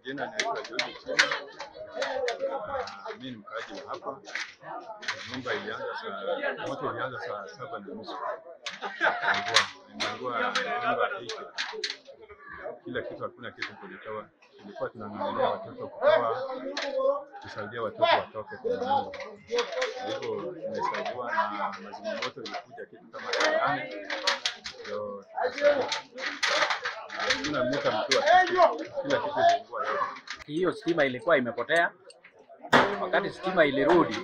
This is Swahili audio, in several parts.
majina naitwa George Chini. Mimi ni mkaaji wa hapa. Nyumba ilianza saa moto ulianza saa saba na nusu. Imeungua imeungua nyumba hiki. Kila kitu, hakuna kitu kilitoa. Tulikuwa tunang'ang'ania watoto kutoa, kusaidia watoto watoke kwa nyumba. Kwa hivyo tumesaidiwa na mazimamoto, ilikuja kitu kama saa nane ndio tukasaidia. Hakuna mtu amejua kitu, kila kitu iliungua yote. hiyo stima ilikuwa imepotea. Wakati stima ilirudi,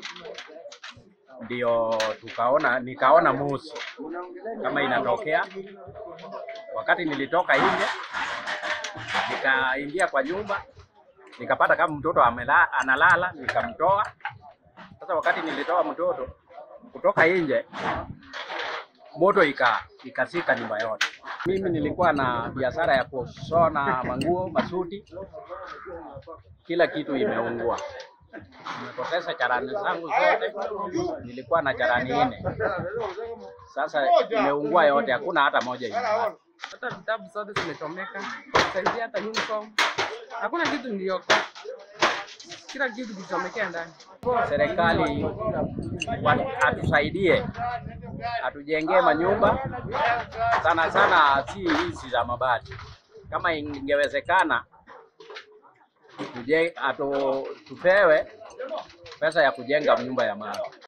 ndio tukaona, nikaona moshi kama inatokea. Wakati nilitoka nje, nikaingia kwa nyumba, nikapata kama mtoto amela, analala, nikamtoa. Sasa wakati nilitoa mtoto kutoka nje, moto ika ikasika nyumba yote. Mimi nilikuwa na biashara ya kushona manguo, masuti, kila kitu imeungua. Nimepoteza charani zangu zote, nilikuwa na charani nne, sasa imeungua yote, hakuna hata moja imebaki. hata vitabu zote zimechomeka, saidia hata uniform, hakuna kitu niliokoa, kila kitu kilichomekea ndani. Serikali wa- atusaidie, atujengee manyumba sana sana, si hizi za mabati. Kama ingewezekana tuje, atu, tupewe pesa ya kujenga nyumba ya mawe.